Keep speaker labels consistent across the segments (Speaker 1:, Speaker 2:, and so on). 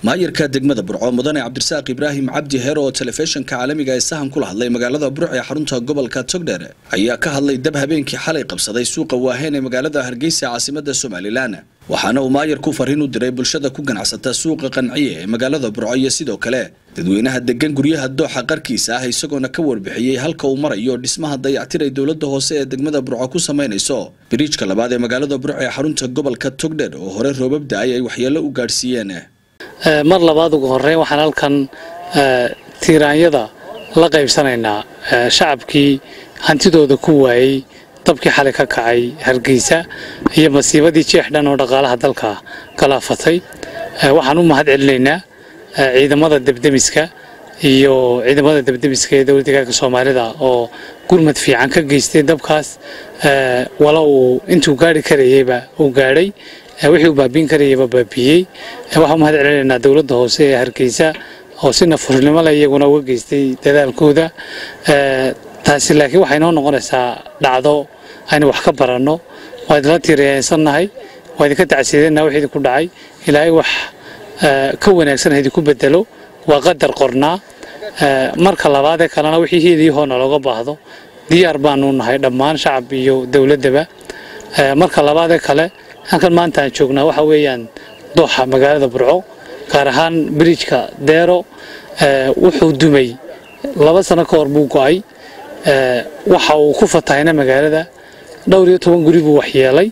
Speaker 1: maayarka degmada burco mudane cabdirasaaq ibraahim cabdi heer oo telefishinka caalamiga ee sahan kula hadlay magaalada burc ee xarunta gobolka togdheer ayaa ka hadlay dab habeenkii xalay qabsaday suuqa waaheen ee magaalada hargeysa caasimada somalilan waxaana uu maayarku fariin u diray bulshada ku ganacsata suuqa qanciye ee magaalada burco iyo sidoo kale dadweynaha degan guryaha dooxa qarkiisa ah isagoona ka warbixiyey halka uu marayo dhismaha dayactir ay dowlada hoose ee degmada burco ku samaynayso biriijka labaad ee magaalada burco ee xarunta gobolka togdheer oo hore roobab da-ay ay waxyeelo u gaadhsiiyeen
Speaker 2: mar labaad ugu horeyn waxaan halkan tiiraanyada la qaybsanaynaa shacabkii hantidooda ku waayey dabkii xalay ka kacay hargeysa iyo masiibadii jeex dhan oo dhaqaalaha dalka galaafatay waxaan u mahad celinaynaa ciidamada debdemiska iyo ciidamada debdemiska ee dowladda deegaanka soomaalida oo gurmad fiican ka geystay dabkaas wala uu intuu gaari karayeyba uu gaadhay wixii uu baabiin karayaba baabiiyey waxaan u mahad celinaynaa dowladda hoose ee hargeysa oo si nafurnimo leh iyaguna uga geystay dadaalkooda taasi laakiin waxay noo noqonaysaa dhacdo aynu wax ka baranno waa idinla tiiriyeensannahay waa idinka tacsiidanaa wix idinku dhacay ilaahay wax ka wanaagsan ha idinku bedelo waa qadar qornaa marka labaadee kalena wixii hiiliyahoona looga baahdo diyaar baanu nahay dhammaan shacab iyo dowladdaba marka labaadee kale halkan maanta aan joognaa waxa weeyaan dooxa magaalada burco gaar ahaan biriijka deero wuxuu dumay laba sano ka hor buu go-ay waxa uu ku fatahayna magaalada dhowr iyo toban guri buu waxyeelay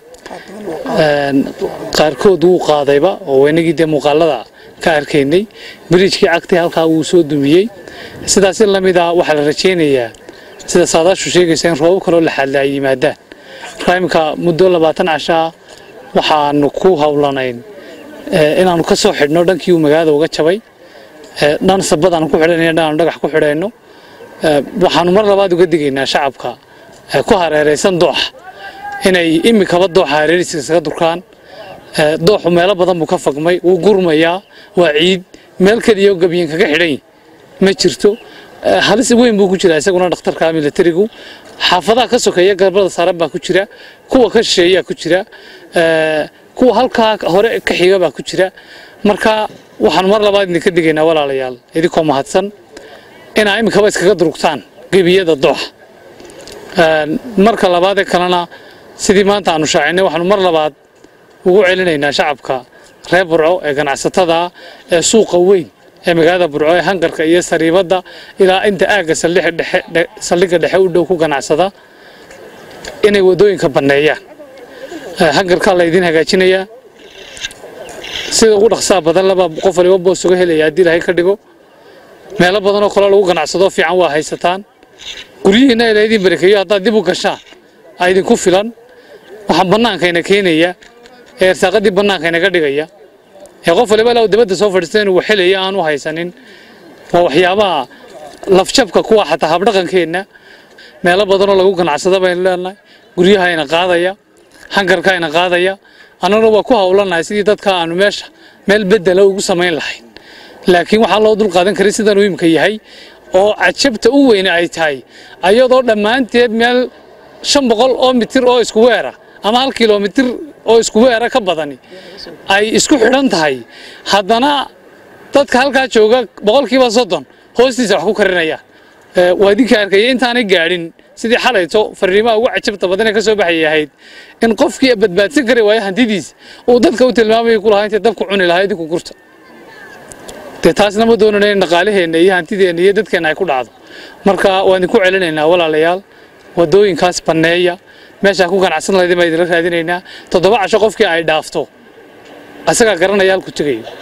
Speaker 2: qaarkood wuu qaadayba oo inagii dee muuqaalada ka arkaynay biriijkii cagtay halkaa wuu soo dumiyey sidaasi lamid ah waxaa la rajaynayaa sida saadaashu sheegaysa in roobab kaloo laxaadla ay yimaadaan markaa iminka muddo labaatan cashaa waxaanu ku howlanayn inaanu ka soo xidhno dhankii uu magaalada uga jabay dhan sabadaanu ku xidhanayna dhan aanu dhagax ku xidhayno waxaanu mar labaad uga digaynaa shacabka ku hareeraysan dooxa inay imikaba dooxa hareeriska isaga durkaan dooxu meelo badan buu ka fagmay wuu gurmayaa waa ciid meel keliya gabyin kaga xidhan ma jirto halis weyn buu ku jiraa isaguna dhakhtarka milatarigu xaafadaha ka sokeeya garbada saaran baa ku jira kuwa ka shisheeyaa ku jira kuwa halkaa hore ka xiga baa ku jira marka waxaanu mar labaad idinka digaynaa walaalayaal idinkoo mahadsan inaa iminkaba iskaga durugtaan gebiyada dooxa marka labaadee kalena sidii maanta aanu shaacinay waxaanu mar labaad ugu celinaynaa shacabka reer burco ee ganacsatada ee suuqa weyn ee magaalada burco ee hangarka iyo sariibadda ilaa inta aagga saldhigga dhexe u dhow ku ganacsada inay waddooyinka banneeyaan hangarkaa laydin hagaajinayaa sida ugu dhaqsaha badan laba qof waliba boos uga helaya haddii ilaahay ka dhigo meelo badanoo kale lagu ganacsado fiican waa haysataan guryihiina ila idin barakeeyo haddaad dib u gashaan aa idinku filan waxaan bannaankayna keenaya ee ersaaqadii bannaankaynaga dhigaya ee qof waliba ilaa dibadda soo fadhiista inuu waxelaya aan u haysanin waa waxyaabaha lafjabka kuwa xataa habdhaqankeenna meelo badanoo lagu ganacsado baynu leenahay guryahayna qaadaya hangarkayna qaadaya annaguna waa ku howlanahay sidii dadka aanu meesha meel bedela ugu samayn lahayn laakiin waxaa loo dul qaadan karay sidan uu imika yahay oo cajabta u weyne ay tahay ayadoo dhammaanteed meel shan boqol oo mitir oo isku weera ama hal kilomitir oo isku weera ka badani ay isku xidhan tahay haddana dadka halkaa jooga boqolkiiba soddon hoostiisa wax ku karinaya waa idinka arkaya intaanay gaadhin sidii xalayto fariimaha ugu cajabta badan ee ka soo baxayay ahayd in qofkii badbaadsan kari waayo hantidiisa uu dadka u tilmaamaya ku lahaa intay dabku cuni lahaa idinku gurta dee taasna ma doonana in dhaqaalaheenna iyo hantideenna iyo dadkeenna ay ku dhacdo marka waan idinku celinaynaa walaalayaal waddooyinkaas banneeya meeshaa ku ganacsan lahayd baan idinla raadinaynaa toddoba casho qofkii ay dhaafto asagaa garanaya halku tegayo